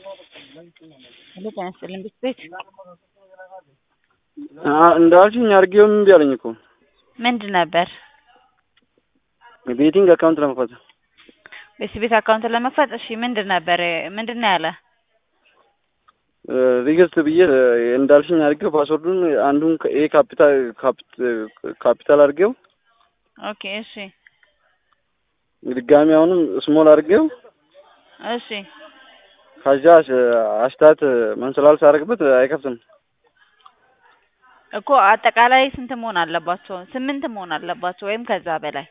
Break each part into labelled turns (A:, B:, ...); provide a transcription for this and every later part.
A: ሄሎ ጤና ይስጥልኝ ቤት
B: እንዳልሽኝ አድርጌውም እምቢ አለኝ እኮ
A: ምንድን ነበር?
B: ቤቲንግ አካውንት ለመክፈት
A: ቤት ቤት አካውንት ለመክፈት እሺ፣ ምንድን ነበር ምንድን ነው ያለ?
B: ሪግስት ብዬ እንዳልሽኝ አድርጌው ፓስወርዱን አንዱን ኤ ካፒታል ካፒታል አድርጌው
A: ኦኬ እሺ
B: ድጋሚ አሁንም ስሞል አድርጌው
A: እሺ
B: ከዛ አሽታት መንስላል ሳደርግበት አይከፍትም
A: እኮ አጠቃላይ ስንት መሆን አለባቸው? ስምንት መሆን አለባቸው ወይም ከዛ በላይ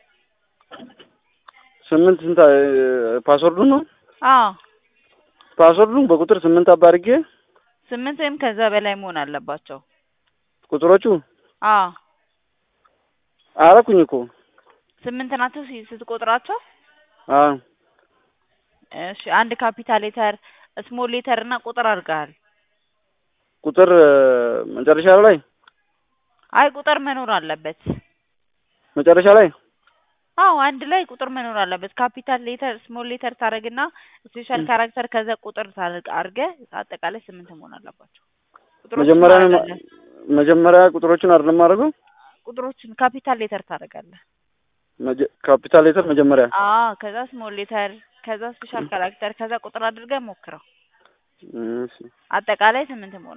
B: ስምንት ስንት ፓስወርዱን ነው
A: አዎ
B: ፓስወርዱን በቁጥር ስምንት አባ አድርጌ
A: ስምንት ወይም ከዛ በላይ መሆን አለባቸው።
B: ቁጥሮቹ
A: አዎ
B: አረኩኝ እኮ
A: ስምንት ናቸው ሲ- ስትቆጥራቸው።
B: አዎ
A: እሺ አንድ ካፒታል ሌተር፣ ስሞል ሌተር እና ቁጥር አድርገሃል።
B: ቁጥር መጨረሻ ላይ
A: አይ ቁጥር መኖር አለበት።
B: መጨረሻ ላይ
A: አዎ አንድ ላይ ቁጥር መኖር አለበት። ካፒታል ሌተር፣ ስሞል ሌተር ታደርግና ስፔሻል ካራክተር ከዛ ቁጥር ታደርግ አድርገህ አጠቃላይ ስምንት መሆን አለባቸው። ቁጥሮችን
B: መጀመሪያ
A: ታደርጋለህ።
B: መጀመሪያ ቁጥሮቹን አይደለም አድርገው
A: ቁጥሮችን ካፒታል ሌተር ታደርጋለህ።
B: ካፒታል ሌተር መጀመሪያ
A: አዎ ከዛ ስሞል ሌተር ከዛ ስፔሻል ካራክተር ከዛ ቁጥር አድርገህ ሞክረው።
B: እሺ
A: አጠቃላይ ስምንት መሆን